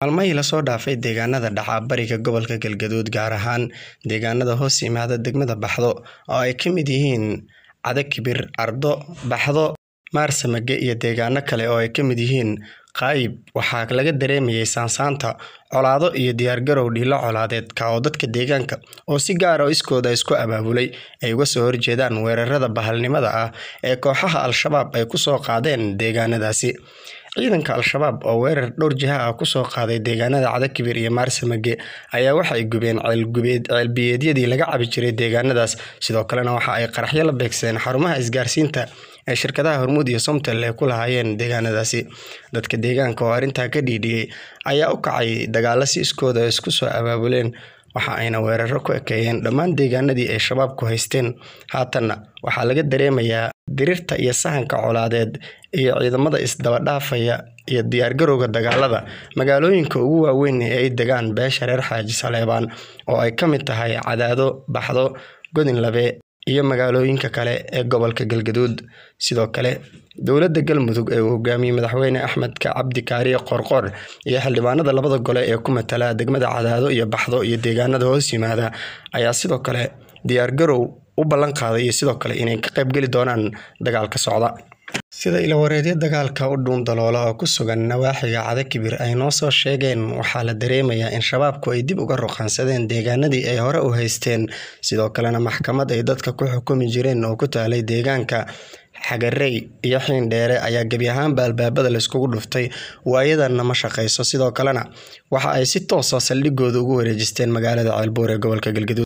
Maalmihii la soo dhaafay deegaanada dhaca bariga gobolka Galgaduud gaar ahaan deegaanada hoos yimaada degmada Baxdo oo ay ka mid yihiin Cadakibir, Ardo, Baxdo, Maarsamage iyo deegaano kale oo ay ka mid yihiin Qaayib waxaa laga dareemayay saansaanta colaado iyo diyaargarow dhiilo colaadeed ka oo dadka deegaanka oo si gaar ah iskooda isku abaabulay ay uga soo horjeedaan weerarada bahalnimada ah ee kooxaha Al-shabaab ay ku soo qaadeen deegaanadaasi. Ciidanka Al-shabaab oo weerar dhowr jiha ah ku soo qaaday deegaanada Cadakibir iyo Maarsamage ayaa waxay gubeen ceel-biyeedyadii laga cabi jiray deegaanadaas sidoo kalena waxa ay qaraxyo la beegsadeen xarumaha isgaarsiinta ee shirkadaha Hormuud iyo Somtel ay ku lahaayeen deegaanadaasi. Dadka deegaanka oo arrintaa ka dhiidhiyay ayaa u kacay dagaalo si iskood ah isku soo abaabuleen waxa ayna weeraro ku ekeeyeen dhammaan deegaanadii ay shabaabku haysteen. Haatanna waxaa laga dareemayaa dirirta iyo sahanka colaadeed iyo ciidamada isdaba dhaafaya iyo diyaargarowga dagaalada magaalooyinka ugu waaweyn ee ay degaan beesha reer Xaaji Saleebaan oo ay ka mid tahay Cadaado, Baxdo, Godinlabe iyo magaalooyinka kale ee gobolka Galgaduud. Sidoo kale dowladda Galmudug ee uu hogaamiyey madaxweyne Axmed Cabdi Kaariye Qoorqoor iyo xildhibaanada labada gole ee ku matala degmada Cadaado iyo Baxdo iyo deegaanada hoos yimaada ayaa sidoo kale diyaargarow u ballan qaaday iyo sidoo kale inay ka qaybgeli doonaan dagaalka socda. Sida ilawareedyo dagaalka u dhuun daloola oo ku sugan nawaaxiga Cadakibir ay noo soo sheegeen waxaa la dareemayaa in shabaabku ay dib uga ruqansadeen deegaanadii ay hore u haysteen sidoo kalena maxkamad ay dadka ku xukumi jireen oo ku taalay deegaanka Xagarey iyo Xiindheere ayaa gebi ahaanba albaabada la iskugu dhuftay waayadanna ma shaqeyso sidoo kalena waxa ay si toos ah saldhigooda ugu wareejisteen magaalada Ceelbuur ee gobolka Galgaduud.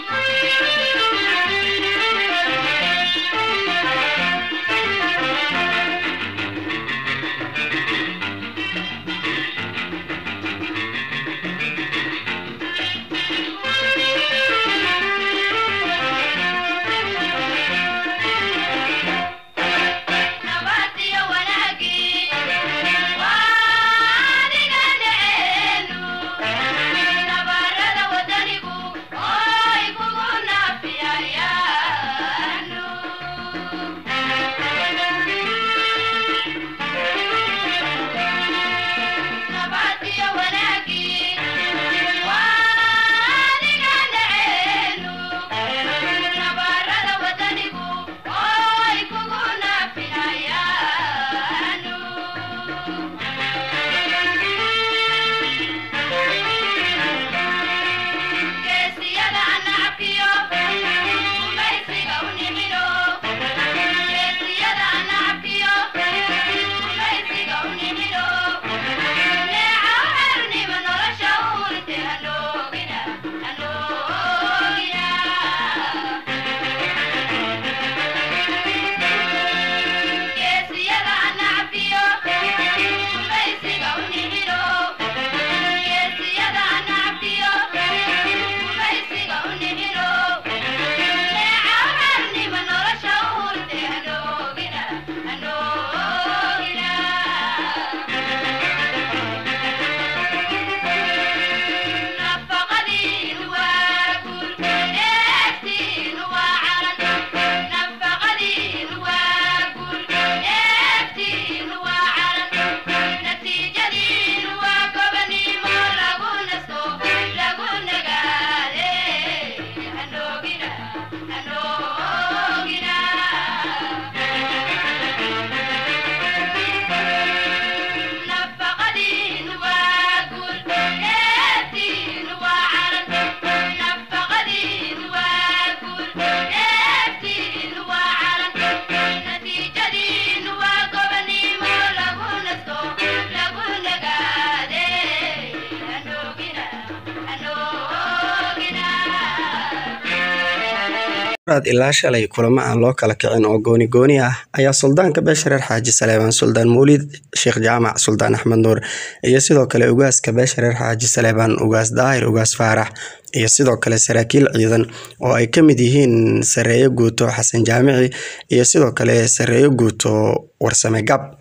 ilaa shalay kulamo aan loo kala kicin oo gooni gooni ah ayaa suldaanka beesha reer xaaji saleebaan suldaan mawlid sheekh jaamac suldaan axmed nuur iyo sidoo kale ugaaska beesha reer xaaji saleebaan ugaas daahir ugaas faarax iyo sidoo kale saraakiil ciidan oo ay ka mid yihiin sareeyo guuto xasan jaamici iyo sidoo kale sareeyo guuto warsame gab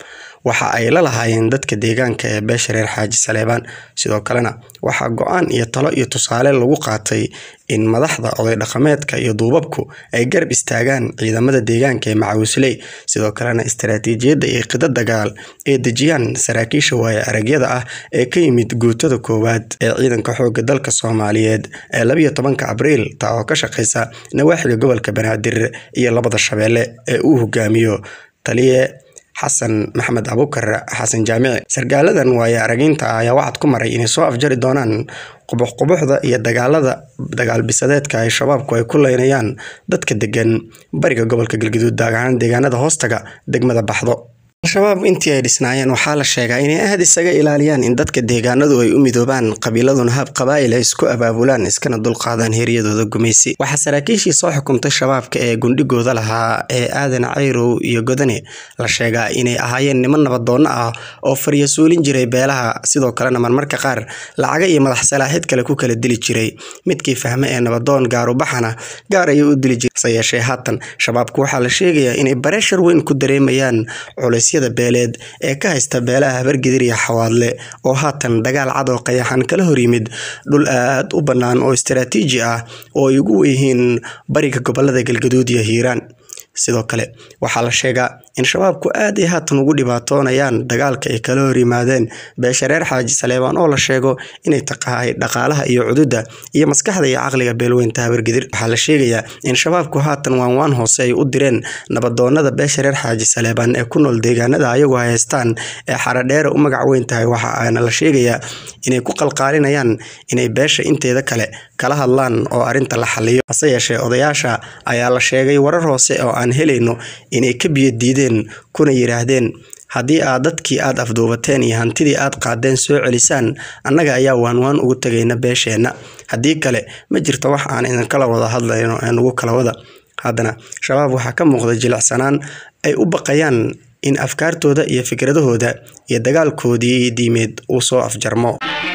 waxa ay la lahaayeen dadka deegaanka ee beesha reer xaaji saleebaan sidoo kalena waxaa go-aan iyo talo iyo tusaale lagu qaatay in madaxda oday dhaqameedka iyo duubabku ay garab istaagaan ciidamada deegaanka ee macawisley sidoo kalena istaraatiijiyadda iyo qida dagaal ay dejiyaan saraakiisha waaye aragyada ah ee ka yimid guutada koowaad ee ciidanka xooga dalka soomaaliyeed ee labiyo tobanka abriil taa oo ka shaqeysa nawaaxiga gobolka banaadir iyo labada shabeelle ee uu hogaamiyo taliye xasan maxamed abukar xasan jaamici sarkaaladan waaye aragiinta ah ayaa wacad ku maray inay soo afjari doonaan qubuxqubuxda iyo dagaalada dagaalbisadeedka ay shabaabku ay ku leynayaan dadka degan bariga gobolka galgaduud daagahaan deegaanada hoostaga degmada baxdo al-shabaab intii ay dhisnaayeen waxaa la sheegaa inay aad isaga ilaaliyaan in dadka deegaanadu ay u midoobaan qabiiladuna hab qabaa'il ay isku abaabulaan iskana dulqaadaan heryadooda gumaysi waxaa saraakiishii soo xukumtay shabaabka ee gundhigooda lahaa ee aadan cayrow iyo godane la sheegaa inay ahaayeen niman nabadoonno ah oo faryasuulin jiray beelaha sidoo kalena marmarka qaar lacaga iyo madax salaaxid kale ku kala dili jiray midkii fahme ee nabadoon gaarubaxana gaar ayay u dili jiray hase yeeshee haatan shabaabku waxaa la sheegayaa inay bareeshar weyn ku dareemayaan culays beeleed ee ka haysta beelaha habargidir iyo xawaadle oo haatan dagaal cad oo qayaxan kala hor yimid dhul aad u bannaan oo istaraatiiji ah oo ay ugu weyihiin bariga gobolada galgaduud iyo hiiraan sidoo kale waxaa la sheegaa in shabaabku aad ay haatan ugu dhibaatoonayaan dagaalka ay kala hor yimaadeen beesha reer xaaji saleebaan oo la sheego inay taqahay dhaqaalaha iyo cududda iyo maskaxda iyo caqliga beelweynta habargidir waxaa la sheegayaa in shabaabku haatan waanwaan hoose ay u direen nabadoonada beesha reer xaaji saleebaan ee ku nool deegaanada ayagu haystaan ee xaradheere u magac weyn tahay waxa aana la sheegayaa inay ku qalqaalinayaan inay beesha inteeda kale kala hadlaan oo arrinta la xaliyo hase yeeshee odayaasha ayaa la sheegay warar hoose oo aan helayno inay ka biyo diideen kuna yidhaahdeen haddii aad dadkii aad afduubateen iyo hantidii aad qaadeen soo celisaan annaga ayaa waanwaan ugu tegayna beesheenna haddii kale ma jirto wax aan idinkala wada hadlayno ee nugu kala wada haddana shabaab waxaa ka muuqda jilicsanaan ay u baqayaan in afkaartooda iyo fikradahooda iyo dagaalkoodii diimeed uu soo afjarmo